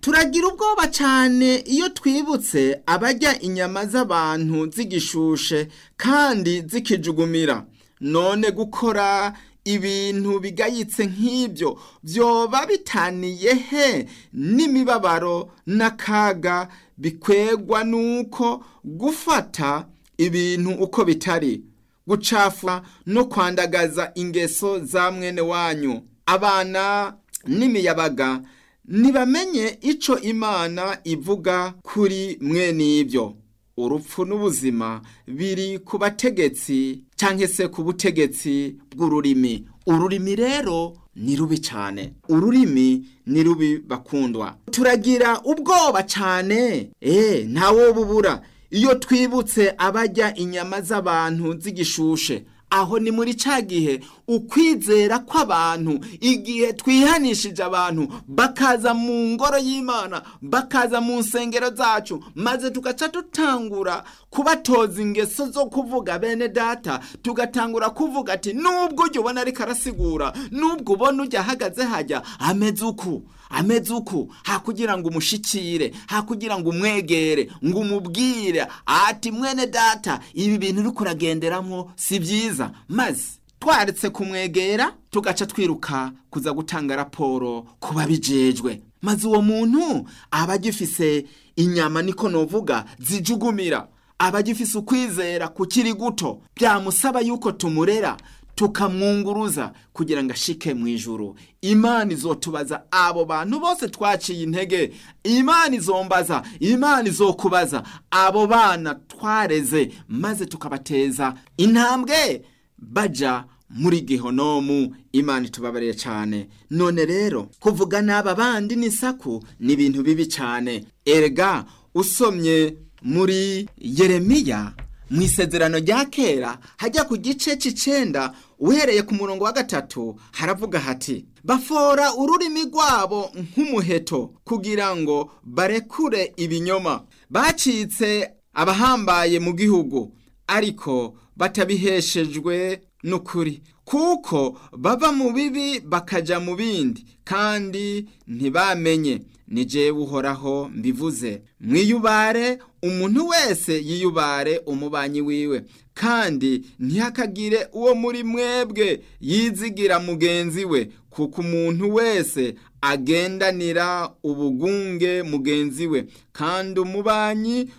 turagira ubwoba cyane iyo twibutse abarya inyama z'abantu zigishushe kandi zikijugumira none gukora ibintu bigayitse nk'ibyo byoba bitaniye he n'imibabaro n'akaga bikwegwa n'uko gufata ibintu uko bitari gucafura no kwandagaza ingeso za mwene wanyu abana n'imiyabaga ntibamenye icyo imana ivuga kuri mwene ibyo urupfu n'ubuzima biri ku bategetsi cyangwa se ku butegetsi bw'ururimi ururimi rero ni rubi cyane ururimi ni rubi bakundwa turagira ubwoba cyane eee ntawo bubura iyo twibutse abajya inyama z'abantu z'igishushe aho ni muri cya gihe ukwizera kw'abantu igihe twihanishije abantu bakaza mu ngoro y'imana bakaza mu nsengero zacu maze tugaca dutangura kubatoza ingeso zo kuvuga bene data tugatangura kuvuga ati nubwo ujya ubona ariko arasigura nubwo ubona ujya ahagaze hajya ameze uku ameze uku hakugira ngo umushikire hakugira ngo umwegere ngo umubwire ati mwene data ibi bintu uri kuragenderamo si byiza maze twaretse kumwegera tugaca twiruka kuza gutanga raporo ku babijejwe maze uwo muntu aba agifise inyama niko novuga zijugumira aba agifise ukwizera kukiri guto byamusaba yuko tumurera tukamwunguruza kugira ngo ashike mu ijuru imana izotubaza abo bantu bose twaciye intege imana izombaza imana izokubaza abo bana twareze maze tukabateza intambwe baja muri gihonomu imana itubabarire cyane none rero kuvuga n'aba bandi n'isaku ni ibintu bibi cyane erega usomye muri yeremiya mu isezerano rya kera hajya ku gice cy'icenda uhereye ku murongo wa gatatu haravuga hati bafora ururimi rwabo nk'umuheto kugira ngo barekure ibinyoma bacitse abahambaye mu gihugu ariko batabiheshejwe n'ukuri kuko bava mu bibi bakaja mu bindi kandi ntibamenye ni jewe uhoraho mbivuze mwiyubare umuntu wese yiyubare umubanyi wiwe kandi ntihakagire uwo muri mwebwe yizigira mugenzi we kuko umuntu wese agendanira ubugunge mugenzi we kandi umubanyi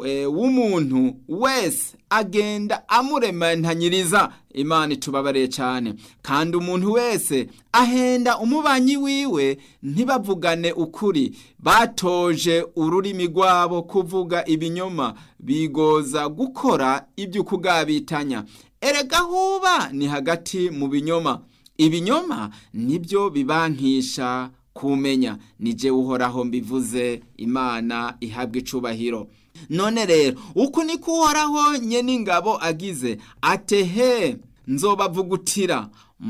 w'umuntu wese agenda amuremantanyiriza imana itubabariye cyane kandi umuntu wese ahenda umubanyi wiwe ntibavugane ukuri batoje ururimi rwabo kuvuga ibinyoma bigoza gukora ibyo kugabitanya erega huba ni hagati mu binyoma ibinyoma nibyo bibankisha kumenya nije uhoraho mbivuze imana ihabwa icubahiro none rero uku niko uhoraho nyene ingabo agize atehe nzobavugutira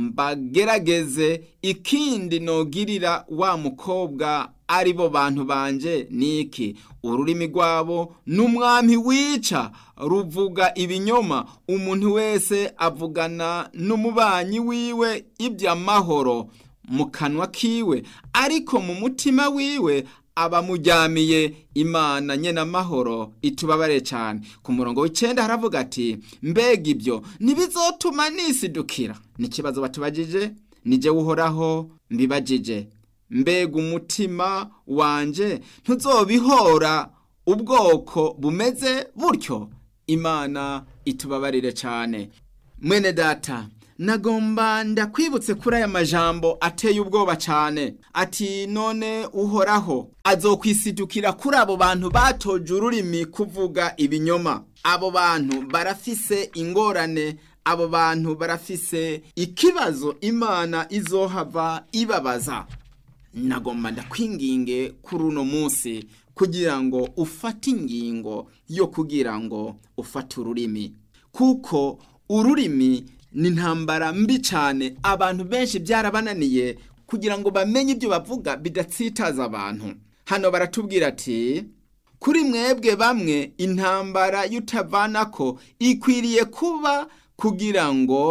mbagerageze ikindi nogirira wa mukobwa ari bo bantu banje niki ururimi rwabo n'umwami wica ruvuga ibinyoma umuntu wese avugana n'umubanyi wiwe iby'amahoro mu kanwa kiwe ariko mu mutima wiwe abamujyamiye imana nyene amahoro itubabare cyane ku murongo w'icenda haravuga ati mbega ibyo ntibizotuma nisidukira ni ikibazo batubajije nije uhoraho mbibajije mbega umutima wanje ntuzobihora ubwoko bumeze butyo imana itubabarire cyane mwene data nagomba ndakwibutse kuri aya majambo ateye ubwoba cyane ati none uhoraho azokwisidukira kuri abo bantu batoje ururimi kuvuga ibinyoma abo bantu barafise ingorane abo bantu barafise ikibazo imana izohava ibabaza nagomba ndakwinginge kuri uno munsi kugira ngo ufate ingingo yo kugira ngo ufate ururimi kuko ururimi ni intambara mbi cyane abantu benshi byarabananiye kugira ngo bamenye ibyo bavuga bidatsitaza abantu hano baratubwira ati kuri mwebwe bamwe intambara y'utavanako ikwiriye kuba kugira ngo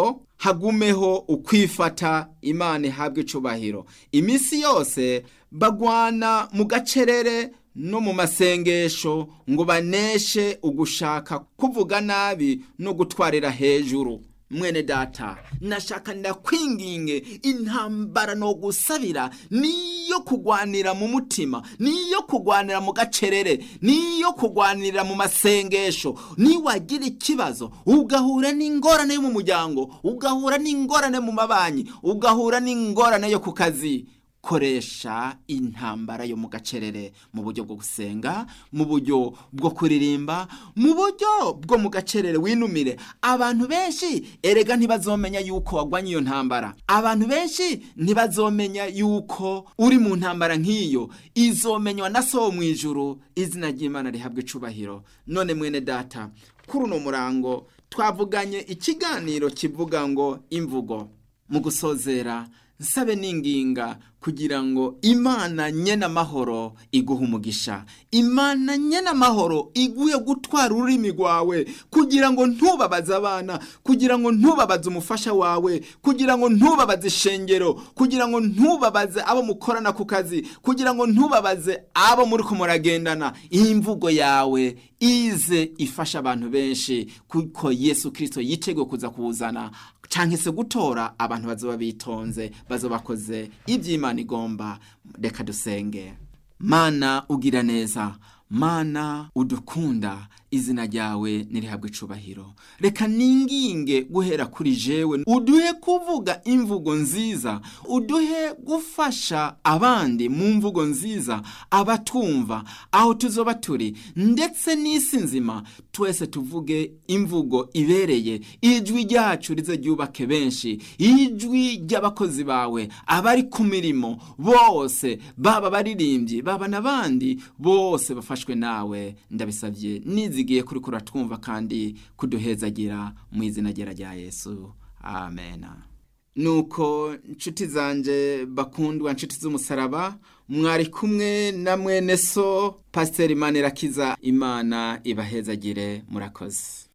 hagumeho ukwifata imana ihabwa icubahiro iminsi yose bagwana mu gacerere no mu masengesho ngo baneshe ugushaka kuvuga nabi no gutwarira hejuru mwene data nashaka ndakwinginge intambara no gusabira niyo kugwanira mu mutima niyo kugwanira mu gacerere niyo kugwanira mu masengesho niwagira ikibazo ugahura n'ingorane yo mu muryango ugahura n'ingorane mu mabanyi ugahura n'ingorane yo ku kazi koresha intambara yo mu gacerere mu buryo bwo gusenga mu buryo bwo kuririmba mu buryo bwo mu gacerere winumire abantu benshi erega ntibazomenya yuko wagwanye iyo ntambara abantu benshi ntibazomenya yuko uri mu ntambara nk'iyo izomenywa na so mu ijuru izina ry'imana rihabwa icubahiro none mwene data kuri uno murango twavuganye ikiganiro kivuga ngo imvugo mu gusozera nsabe n'inginga kugira ngo imana nyene amahoro iguhe umugisha imana nyene amahoro iguye gutwara ururimi rwawe kugira ngo ntubabaze abana kugira ngo ntubabaze umufasha wawe kugira ngo ntubabaze ishengero kugira ngo ntubabaze abo mukorana ku kazi kugira ngo ntubabaze abo muri ko muragendana iyi mvugo yawe ize ifasha abantu benshi kuko yesu kirisito yiteguye kuza kuwuzana canke se gutora abantu bazoba bitonze bazoba bakoze iby'imana igomba reka dusenge mana ugira neza mana udukunda izina ryawe nirihabwe icubahiro reka ninginge guhera kuri jewe uduhe kuvuga imvugo nziza uduhe gufasha abandi mu mvugo nziza abatumva aho tuzoba turi ndetse n'isi nzima twese tuvuge imvugo ibereye ijwi ryacu rize ryubake benshi ijwi ry'abakozi bawe abari ku mirimo bose baba baririmbyi baba n'abandi bose bafashwe nawe ndabisabye nizi zigiye kuri kuratwumva kandi kuduhezagira mu izina ryera rya yesu amen nuko nshuti zanje bakundwa nshuti z'umusaraba mwari kumwe na mwene so pasiteri manirakiza imana ibahezagire murakoze